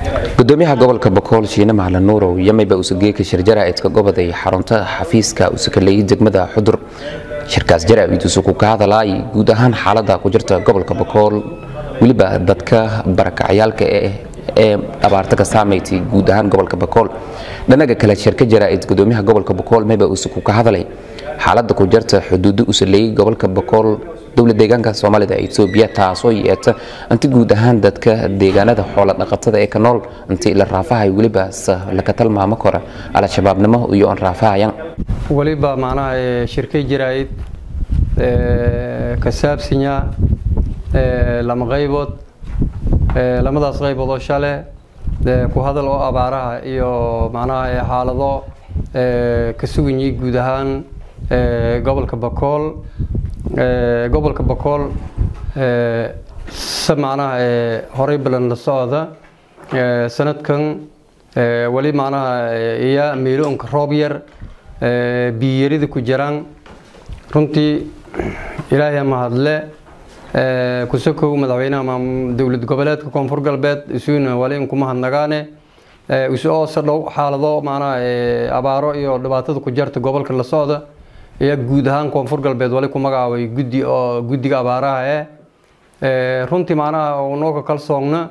gudoomiyaha gobolka bokool shiine macalin nuurow yamayba usageeka shir jaraa'idka goboda iyo xarunta xafiiska usakaleeyay degmada xudur shirkaas jaraa'id usuku ka hadalaay guud ahaan xaalada ku jirta gobolka bokool weliba dadka barakacyaalka ee abaarta ka saamaytay guud ahaan gobolka bokool dhanaga kale shirka jaraa'id gudoomiyaha gobolka bokool mayba usuku ka hadalay xaalada ku jirta xuduudo usaleeyay gobolka bokool dowlad deegaanka soomaalida ee etoobiya taasoo yeeta inti guud ahaan dadka deegaanada xoola dhaqatada ee ka nool intii la raafahay weliba laka talmaamo kora al-shabaabnimo iyo on raafahayan weliba macnaha shirkay jaraa'id ka saabsanya lama qaybood lamadaas qaybood oo shale ku hadal oo abaaraha iyo macnaha xaalado ka suganyay guud ahaan gobolka bakool gobolka bakool se macnaha horey balan la socda sanadkan weli macnaha iya miiloonka roob yar biyarida ku jiraan runtii ilaahay mahadle kusakow madaxweynaha dowlad goboleedka koonfur galbeed isuuna wali inkuma hadnagaane isoo sadhow xaalado macnaha abaaro iyo dhibaatada ku jarta gobolka la socda ayaa guud ahaan koonfur galbeed wali ku magacaabay guddi oo guddiga abaaraha eh runtii macnaha unoo ka kalsoogna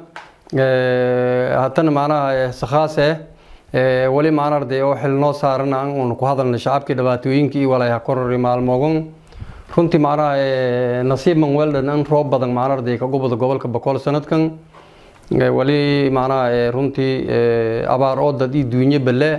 haddana macnaha sakhaas eh wali macna arday oo xil noo saaran aan uun ku hadalna shacabkii dhibaatooyinkii walayaha korori maalmogon runtii macnaha nasiib manweldan in roob badan macna arday ka gubada gobolka boqol sanadkan wali macnaha runtii abaar oo dad ii duunye bale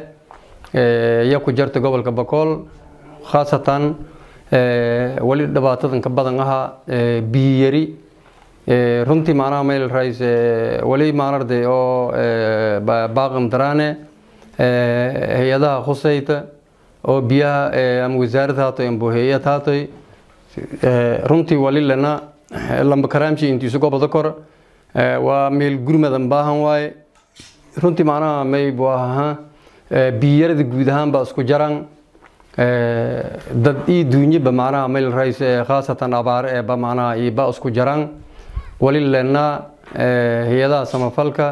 ya ku jarta gobolka boqol khaasatan wali dhibaatadan ka badan ahaa biyari runtii macnaha mayl rais wali maanarday oo baaqam daraane hay-adaha khusayta oo biyaha ama wasaaradda haatoy amba hay-ad haatoy runtii wali lana lamba karaamshi intiisu goboda kor waa meel gurmadan baahan waaye runtii macnaha may bu ahaa biyarada guud ahaan baa isku jaraan dad ii duunyaba macnaha mayl rais khaasatan abaare eeba macnaha iba isku jaraan wali lena hay-adaha samafalka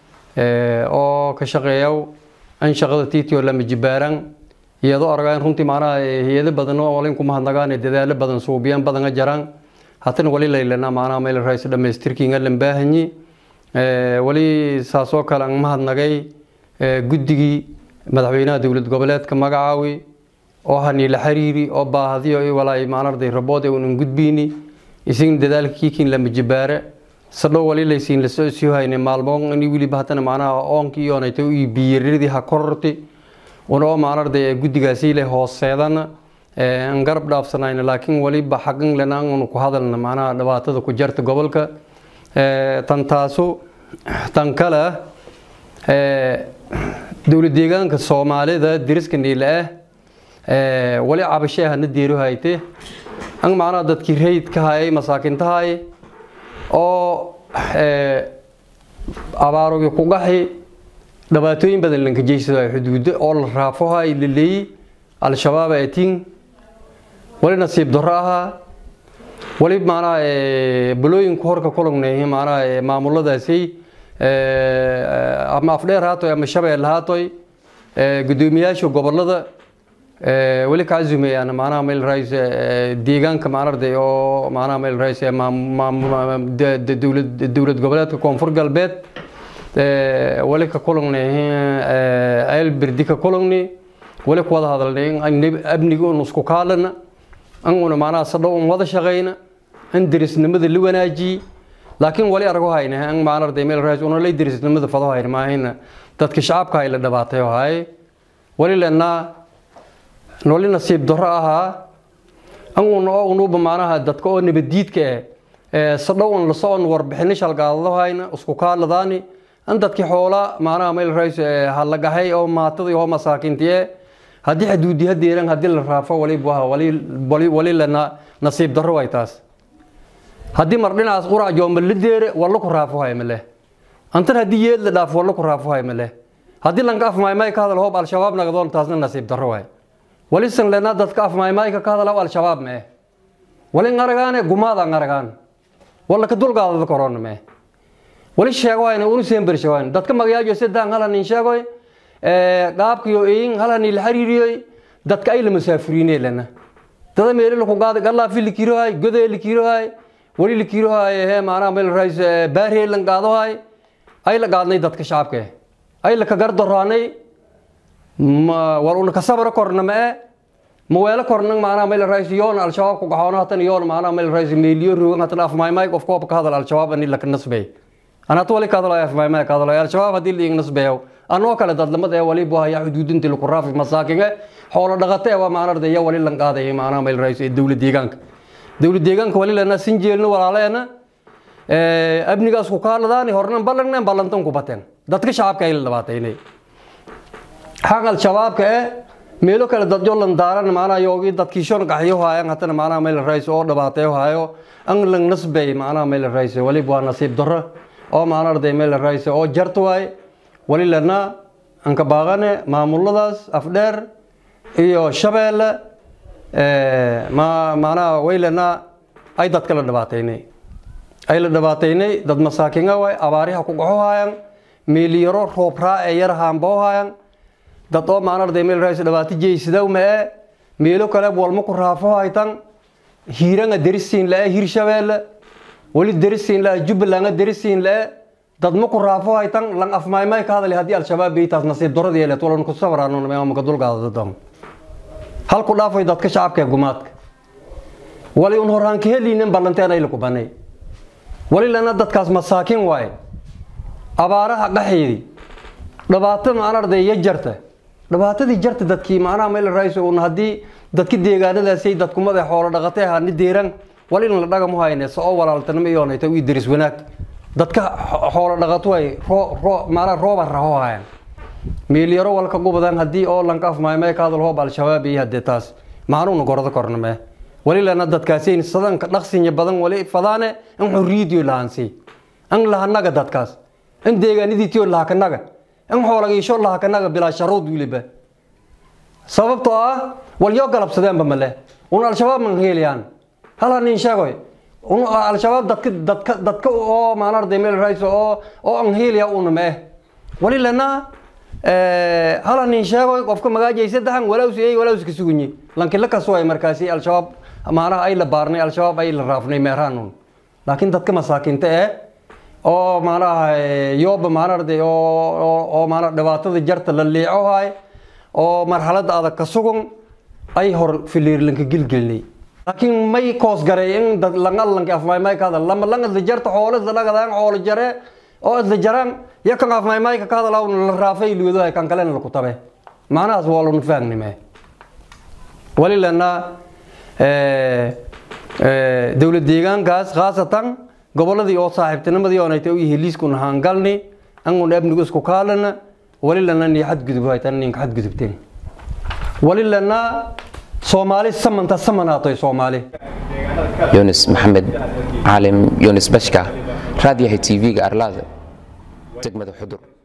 oo ka shaqeeyaw an shaqada tiitio lama jibaaran iyadoo argaan runtii macnaha hay-ado badan oo walin kuma hadnagaan dadaalo badan suubiyan badana jaraan hatana wali laylana macnaha mayl rais dhamaystirkiinga lambaahanyi wali saasoo kale an mahadnagay guddigii madaxweynaha dowlad goboleedka magacaawi oo haniila xiriiri oo baahdiyo walaay maanarday rabood unan gudbiyni isigna dadaalkiikin lama jibaare sadhow wali laysiin la socosii hayne maalmo ini weliba haddana macnaha oonkii iyoonayta ii biyaradii ha kororti una oo maanarday guddigaasii le hooseedana an garab dhaafsanayna laakiin waliba xaqin lena anu ku hadalna macnaha dhibaatada ku jarta gobolka tan taasu tan kale dowlad deegaanka soomaalida deriska niile ah wali cabashee hana deero hayte an macnaha dadkii rayidka hayay masaakintahay oo abaarogi ku gaxi dhibaatooyin badan lanka jeysadayo xuduudo oo la raafohay la leeyi al-shabaab atiin wali nasiib darro ahaa wali macnaha balooyinka horka kulugneey macnaha maamuladaasi ama afdheer haatoy ama shabeel haatoy gudoomiyaasha gobolada weli ka casumayaan macnaha mayl rais deegaanka macnarday oo macnaha mayl rais dowlad goboleedka koonfur galbeed wali ka kulagnay ayl berdi ka kulagni wali ku wada hadalnay in amniga un isku kaalana an una macnaha sadhow un wada shaqayna in derisnimada la wanaajiyi laakiin wali argo hayna an macnarday mayl rais una lay derisnimada fado hayna maahayna dadka shacabka hay la dhibaatay haye wali lenaa noli nasiib darro ahaa an oo unuba macnaha dadka oo nabadiidka eh sadhow un lasoo warbixino shalgaadadahayna isku kaaladaani an dadkii xoola macnaha mayl rais halagahay oo maatadii oo masaakintiye haddii xaduudi hadeeran haddii la raafo wali lana nasiib darro way taas haddii mar dhinacaas qurac joomba la deere walla ku raafo hay maleh antan haddii yeed la dhaafo walla ku raafo hay maleh haddii lanka afmaymay ka hadal hoob al-shabaab nagadoon taasna nasiib darro waay wali san lena dadka afmaymayka ka hadalaw al-shabaab mee wali ngaragaane gumaada ngaragaan walla ka dulgaadada korona mee wali sheegoyna unu seenber sheegoyn dadka magayaajo sadaan halanin sheegoy qaabkiyo eyin halani la xiriiriyoy dadka ay la masaafuriinee lana dada meelo laku qaada gallaa fi likirohay godee likirohay wali likirohay he maanaha meel rais baarhee lan qaadohay ay la qaadnay dadka shacabka ay la ka gardaroanay wal una ka sabra korna ma e maweelo korna maanaha meel rais yoon al-shabaab ku gaxoono hatan yoon maanaha meel rais meeliyo rogan hatan afmaymay qof koob ka hadal al-shabaab ani laka nasbay anatu wali ka hadalay afmaymay ka hadalay al-shabaab haddii liing nasbayo anoo kale dadlamada ee wali bu haya xuduudintii laku raafi masaakinge xoolo dhaqate waa maanarda iyo wali lan qaadaya maanaha meel rais ee dowlad deegaanka dowlad deegaanka wali lana sinjeelno walaaleena abnigaas ku kaaladaan hornan ballangneen ballantan ku bateen dadka shacabka ay la dhabaataynay xaq al-shabaabka ee meelo kale dad yolan daaran maanaha yoogi dadkii shon qaxyo haayaan hatana maanaha meel rais oo dhibaateyo haayo an lang nasbay maanaha meel rais wali waa nasiib darro oo maanarday meel rais oo jarta waay wali lana anka baaqane maamuladaas afdheer iyo shabeelle maanaha waylana ay dadka la dhibaataynay ay la dhibaataynay dad masaakinga waay abaariha ku gaxo haayaan meeliyaro roobraa ee yar haamboo haayaan dad oo maanarday meel rais dhibaato jeysidaw ma ee meelo kale walma ku raafo haytan hiiranga derisiin la-e hir shabeelle wali derisiin la jubbalanga derisiin la-e dad ma ku raafo haytan lang afmaymay ka hadali haddii al-shabaab beytaas nasiib darradii yeeleed walan ku sabraanmaka dulgaada dadam hal ku dhaafay dadka shacabka ee gumaadka wali un horaan ka heliinen ballanteen ay laku banay wali lana dadkaas masaakin waaye abaaraha qaxeedi dhibaato maanarday iyo jarta dhibaatadii jarta dadkii macnaha meel rais un haddii dadki deegaanadaasay dadkumada xoolo dhaqatay ahaa ni deeran wali in la dhagamu hayne so oo walaaltanimo iyoonayta ii deris wanaag dadka xoolo dhaqato ay maanaa rooba raho hayan meelyaro walka gubadan haddii oo lanka afmaymay ka hadal hoob al-shabaab iyo haddee taas maanuuna gordo korname wali lana dadkaasiin sadanka dhaqsinya badan wali fadaane in xurriyadiyo lahaansi in lahanaga dadkaas in deegaanadiitiyo lahakanaga in xoolagiisho lahakanaga bilaa sharuud wiliba sababtoo ah walyoo galabsadeenba male un al-shabaab man heelayaan hala nin sheegoy un al-shabaab dadka dadka dadka oo maanarday meel rais oo oo an heelaya una ma eh wali lana hala nin sheegoy qofka magaajaysa dahan walaaws ey walaaska sugunyi lankila kasoo ay markaasi al-shabaab maanaha ay la baarnay al-shabaab ay la raafnay meeraanun laakiin dadka masaakinta eh oo maanaha yooba maanarday oo oo maana dhibaatada jarta la liico haay oo marxaladda adag ka sugan ay hor filiirlanka gilgelnay laakiin may koos garay in dad langalanka afmaymay ka hadal lama lang isla jarta xoolo isla dhagadaan xoolo jare oo isla jaraan iyo kan afmaymayka ka hadal la raafay liwadahay kan kalena laku tabe macnahaas waa lanu faagnime wali lana dowlad deegaankaas khaasatan goboladii oo saaxiibtinimadii oonayta u heliiskuna haangalni angun abnigu isku kaalana wali lana ni xadgudub haytan ninka xadgudubteen wali lana soomaali samanta samanaatoy soomaali yunis maxamed caalim yunis bashka raadiyaha tv-ga arlaada degmada xudur